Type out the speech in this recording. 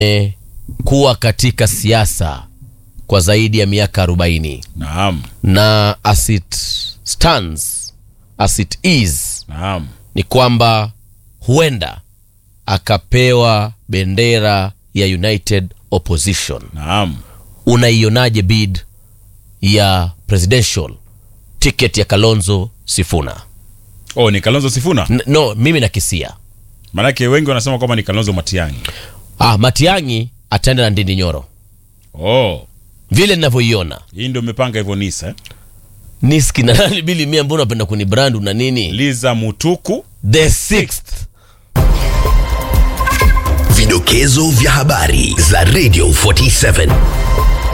kuwa katika siasa kwa zaidi ya miaka 40 Naam. na as it stands as it is Naam. ni kwamba huenda akapewa bendera ya United Opposition. Naam. Unaionaje bid ya presidential ticket ya Kalonzo Sifuna? Oh, ni Kalonzo Sifuna. N no, mimi nakisia Maanake wengi wanasema kwamba ni Kalonzo Matiang'i. ah, Matiang'i ataenda na Ndindi Nyoro Oh, vile ninavyoiona hii ndio umepanga hivyo Nisa. Eh? niski na nani bili mia, mbona unapenda kunibrand na nini? Liza Mutuku. The sixth Vidokezo vya habari za Radio 47